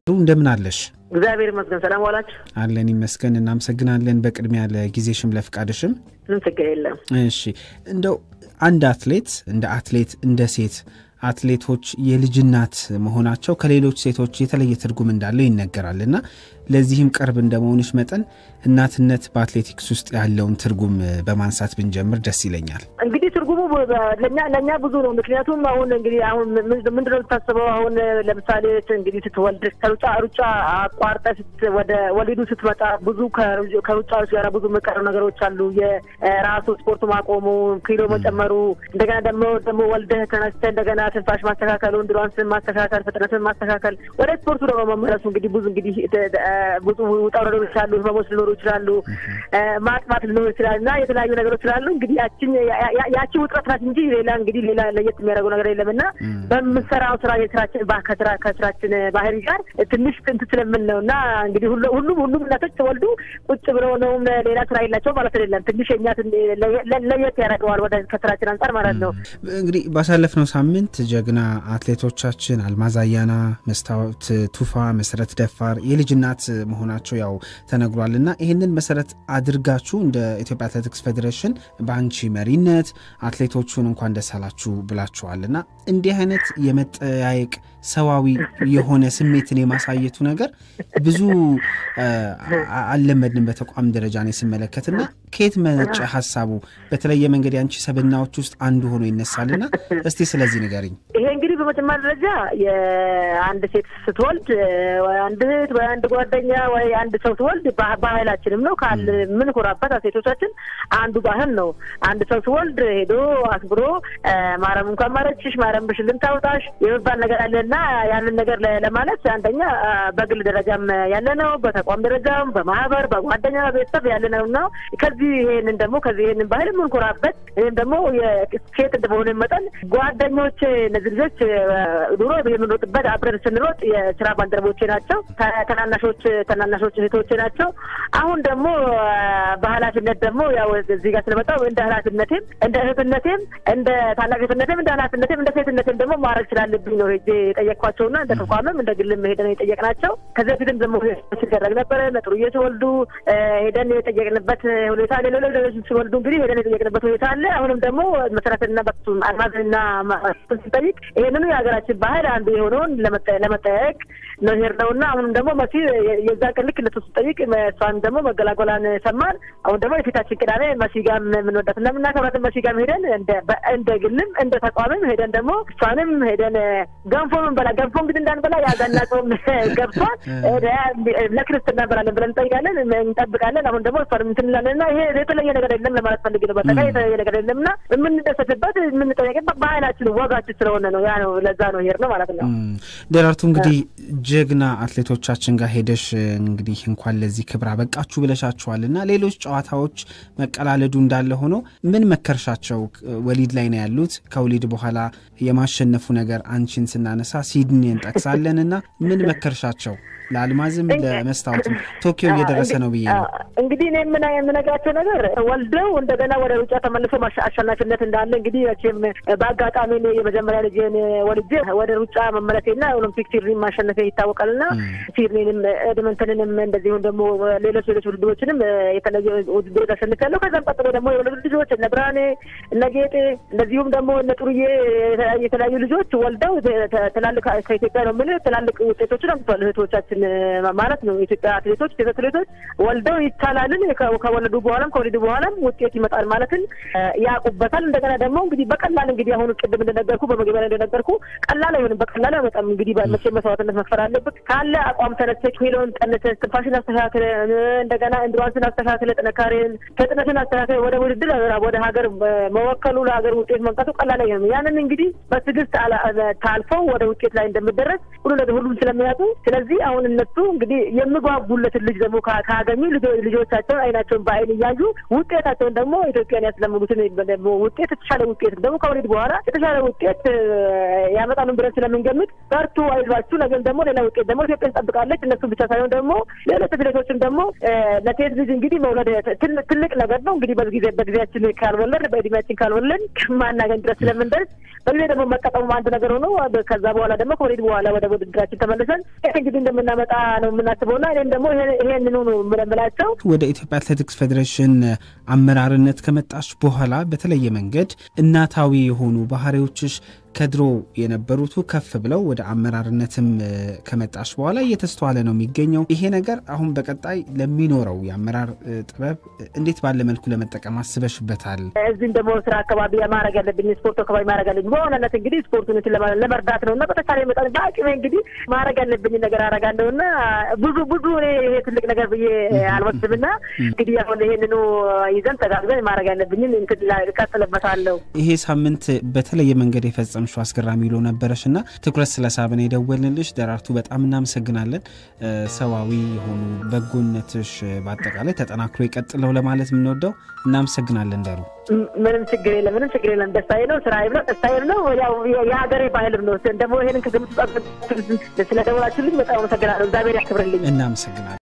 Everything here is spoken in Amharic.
እንደምን አለሽ? እግዚአብሔር ይመስገን። ሰላም ዋላችሁ? አለን ይመስገን። እናመሰግናለን። በቅድሚያ ለጊዜሽም ለፍቃድሽም። ምንም ችግር የለም። እሺ እንደው አንድ አትሌት እንደ አትሌት እንደ ሴት አትሌቶች የልጅ እናት መሆናቸው ከሌሎች ሴቶች የተለየ ትርጉም እንዳለው ይነገራል እና ለዚህም ቅርብ እንደመሆንሽ መጠን እናትነት በአትሌቲክስ ውስጥ ያለውን ትርጉም በማንሳት ብንጀምር ደስ ይለኛል። እንግዲህ ትርጉሙ ለእኛ ለእኛ ብዙ ነው። ምክንያቱም አሁን እንግዲህ አሁን ምንድን ነው የምታስበው? አሁን ለምሳሌ እንግዲህ ስትወልድ ከሩጫ ሩጫ አቋርጠ ወደ ወሊዱ ስትመጣ ብዙ ከሩጫዎች ጋር ብዙ የምቀሩ ነገሮች አሉ። የራሱ ስፖርቱ ማቆሙ፣ ኪሎ መጨመሩ፣ እንደገና ደግሞ ደግሞ ወልደህ ተነስተህ እንደገና ትንፋሽ ማስተካከሉ፣ እንድሯንስን ማስተካከል፣ ፍጥነትን ማስተካከል፣ ወደ ስፖርቱ ደግሞ መመለሱ እንግዲህ ብዙ እንግዲህ ብዙ ውጣ ውረዶች ይችላሉ፣ ህመሞች ሊኖሩ ይችላሉ፣ ማጥማት ሊኖሩ ይችላል እና የተለያዩ ነገሮች ስላሉ እንግዲህ ያችን ያቺ ውጥረት ናት እንጂ ሌላ እንግዲህ ሌላ ለየት የሚያደርገው ነገር የለም እና በምሰራው ስራ የስራችን ከስራ ከስራችን ባህሪ ጋር ትንሽ ጥንት ስለምን ነው እና እንግዲህ ሁሉም ሁሉም እናቶች ተወልዱ ቁጭ ብለው ነውም ሌላ ስራ የላቸው ማለት አይደለም። ትንሽ የኛ ለየት ያደርገዋል ወደ ከስራችን አንጻር ማለት ነው። እንግዲህ ባሳለፍነው ሳምንት ጀግና አትሌቶቻችን አልማዝ አያና፣ መስታወት ቱፋ፣ መሰረት ደፋር የልጅ እናት መሆናቸው ያው ተነግሯል እና ይህንን መሰረት አድርጋችሁ እንደ ኢትዮጵያ አትሌቲክስ ፌዴሬሽን በአንቺ መሪነት አትሌቶቹን እንኳን ደስ አላችሁ ብላችኋል እና እንዲህ አይነት የመጠያየቅ ሰዋዊ የሆነ ስሜትን የማሳየቱ ነገር ብዙ አልለመድንም በተቋም ደረጃ ነው ስመለከትና ከየት መነጨ ሀሳቡ? በተለየ መንገድ የአንቺ ሰብናዎች ውስጥ አንዱ ሆኖ ይነሳልና እስቲ ስለዚህ ንገሪኝ። ይሄ እንግዲህ በመጀመሪያ ደረጃ የአንድ ሴት ስትወልድ ወይ አንድ እህት ወይ አንድ ጓደኛ ወይ አንድ ሰው ስትወልድ ባህላችንም ነው ካል የምንኮራበት ሴቶቻችን አንዱ ባህል ነው። አንድ ሰው ስትወልድ ሄዶ አክብሮ ማረም እንኳን ማረችሽ ማረም ብሽልን ታውጣሽ የሚባል ነገር አለና ያንን ነገር ለማለት አንደኛ በግል ደረጃም ያለ ነው፣ በተቋም ደረጃም በማህበር በጓደኛ ቤተሰብ ያለ ነው እና ከዚህ ይሄንን ደግሞ ከዚህ ይሄንን ባህል የምንኮራበት ይህም ደግሞ ሴት እንደመሆነ መጠን ጓደኞች እነዚህ ልጆች ድሮ የምንሮጥበት አብረን ስንሮጥ የስራ ባልደረቦቼ ናቸው። ተናናሾች ተናናሾች እህቶቼ ናቸው። አሁን ደግሞ በኃላፊነት ደግሞ ያው እዚህ ጋር ስለመጣሁ እንደ ኃላፊነቴም እንደ እህትነቴም እንደ ታላቅነቴም እንደ ኃላፊነቴም እንደ ሴትነቴም ደግሞ ማድረግ ስላለብኝ ነው ሄጄ የጠየቅኳቸውና እንደ ተቋምም እንደ ግልም ሄደን የጠየቅናቸው ከዚህ በፊትም ደግሞ ሲደረግ ነበረ። ጥሩዬ ሲወልዱ ሄደን የጠየቅንበት ሁኔታ አለ። ሌሎች ሌሎች ሲወልዱ እንግዲህ ሄደን የጠየቅንበት ሁኔታ አለ። አሁንም ደግሞ መሰረትና በሱም አልማዝና ስንጠይቅ ይህንኑ የሀገራችን ባህል አንዱ የሆነውን ለመጠያየቅ ነው ሄድነው እና አሁንም ደግሞ መሲ የዛ ቀን ልክ እነሱ ስጠይቅ እሷን ደግሞ መገላገሏን ሰማን። አሁን ደግሞ የፊታችን ቅዳሜ መሲ ጋር የምንወዳት እና የምናከብራትን መሲ ጋር ሄደን እንደ ግልም እንደ ተቋምም ሄደን ደግሞ እሷንም ሄደን ገንፎ ምንበላ ገንፎ እንግዲህ እንዳንበላ ያዛና ጾም ገብቷል። ለክርስትና እንበላለን ብለን እንጠይቃለን እንጠብቃለን። አሁን ደግሞ እሷንም እንትን እንላለን እና ይሄ የተለየ ነገር የለም ለማለት ፈልግ ነው። በጠቃ የተለየ ነገር የለም እና የምንደሰትበት የምንጠየቅበት ባህላችን ወጋችን ስለሆነ ነው። ያ ነው ለዛ ነው ሄድ ነው ማለት ነው። ደራርቱ እንግዲህ ጀግና አትሌቶቻችን ጋር ሄደሽ እንግዲህ እንኳን ለዚህ ክብር አበቃችሁ ብለሻችኋል እና ሌሎች ጨዋታዎች መቀላለዱ እንዳለ ሆኖ ምን መከርሻቸው? ወሊድ ላይ ነው ያሉት። ከወሊድ በኋላ የማሸነፉ ነገር አንቺን ስናነሳ ሲድኒ እንጠቅሳለን እና ምን መከርሻቸው? ለአልማዝም ለመስታወትም ቶኪዮ እየደረሰ ነው ብዬ ነው እንግዲህ እኔ የምነግራቸው ነገር ወልደው እንደገና ወደ ሩጫ ተመልሶ አሸናፊነት እንዳለ እንግዲህ መቼም በአጋጣሚ የመጀመሪያ ልጄን ወልጄ ወደ ሩጫ መመለሴና ኦሎምፒክ ሲድኒን ማሸነፌ ይታወቃልና ሲድኒንም ኤድመንተንንም እንደዚሁም ደግሞ ሌሎች ሌሎች ውድድሮችንም የተለየ ውድድሮች አሸንፊያለሁ። ከዛም ቀጥሎ ደግሞ የወለዱ ልጆች እነ ብርሃኔ እነ ጌጤ እንደዚሁም ደግሞ እነ ጥሩዬ የተለያዩ ልጆች ወልደው ትላልቅ ከኢትዮጵያ ነው የምልህ ትላልቅ ውጤቶችን አምጥቷል እህቶቻችን ማለት ነው። የኢትዮጵያ አትሌቶች ሴት አትሌቶች ወልደው ይቻላልን ከወለዱ በኋላም ከወለዱ በኋላም ውጤት ይመጣል ማለትን ያውቁበታል። እንደገና ደግሞ እንግዲህ በቀላል እንግዲህ አሁን ቅድም እንደነገርኩ በመግቢያ ላይ እንደነገርኩ ቀላል አይሆንም። በቀላል አይመጣም። እንግዲህ መቼ መስዋዕትነት መክፈል አለበት ካለ አቋም ተነስተ ኪሎን ቀንሰ ትንፋሽን አስተካክለ እንደገና እንድሯንስን አስተካክለ ጥንካሬን ፍጥነትን አስተካክለ ወደ ውድድር ወደ ሀገር መወከሉ ለሀገር ውጤት መምጣቱ ቀላል አይሆንም። ያንን እንግዲህ በትዕግስት ታልፈው ወደ ውጤት ላይ እንደምደረስ ሁሉ ነገር ሁሉም ስለሚያውቁ ስለዚህ አሁን እነሱ እንግዲህ የሚጓጉለትን ልጅ ደግሞ ካገኙ ልጆቻቸውን አይናቸውን በአይን እያዩ ውጤታቸውን ደግሞ ኢትዮጵያን ያስለምዱትን ደግሞ ውጤት የተሻለ ውጤት ደግሞ ከወሊድ በኋላ የተሻለ ውጤት ያመጣሉ ብለን ስለምንገምት በርቱ፣ አይዟችሁ። ነገም ደግሞ ሌላ ውጤት ደግሞ ኢትዮጵያ ትጠብቃለች። እነሱ ብቻ ሳይሆን ደግሞ ሌሎች አትሌቶችን ደግሞ ለሴት ልጅ እንግዲህ መውለድ ትልቅ ነገር ነው። እንግዲህ በጊዜ በጊዜያችን ካልወለድ በእድሜያችን ካልወለድ ማናገኝ ድረስ ስለምንደርስ በጊዜ ደግሞ መቀጠሙ አንድ ነገር ሆኖ ከዛ በኋላ ደግሞ ከወሊድ በኋላ ወደ ውድድራችን ተመልሰን እንግዲህ እንደምናመጣ ነው የምናስበውና እኔም ደግሞ ይሄንኑ ነው የምለምላቸው። ወደ ኢትዮጵያ አትሌቲክስ ፌዴሬሽን አመራርነት ከመጣች በኋላ በተለየ መንገድ እናታዊ የሆኑ ባህሪዎችሽ ከድሮ የነበሩቱ ከፍ ብለው ወደ አመራርነትም ከመጣች በኋላ እየተስተዋለ ነው የሚገኘው። ይሄ ነገር አሁን በቀጣይ ለሚኖረው የአመራር ጥበብ እንዴት ባለ መልኩ ለመጠቀም አስበሽበታል? እዚህም ደግሞ ስራ አካባቢ ማድረግ ያለብኝ ስፖርት አካባቢ ማድረግ ያለብኝ በሆነነት እንግዲህ ስፖርቱን ለመርዳት ነው እና በተቻለ መጠን በአቅሜ እንግዲህ ማድረግ ያለብኝ ነገር አደርጋለሁ እና ብዙ ብዙ እኔ ይሄ ትልቅ ነገር ብዬ አልወስድም እና እንግዲህ አሁን ይሄንኑ ይዘን ተጋግዘን ማድረግ ያለብኝን እቀጥልበታለሁ። ይሄ ሳምንት በተለየ መንገድ የፈጸም ሹ አስገራሚ ውሎ ነበረሽ እና ትኩረት ስለሳብን የደወልንልሽ ደራርቱ በጣም እናመሰግናለን። ሰዋዊ የሆኑ በጎነትሽ በአጠቃላይ ተጠናክሮ የቀጥለው ለማለት የምንወደው እናመሰግናለን። ደሩ ምንም ችግር የለም፣ ምንም ችግር የለም። ደስታዬ ነው፣ ስራዬም ነው፣ ደስታዬም ነው። ያው የሀገሬ ባህልም ነው። ደግሞ ይሄንን ከግምት ስለደወላችሁልኝ በጣም አመሰግናለሁ። እግዚአብሔር ያክብርልኝ። እናመሰግናለን።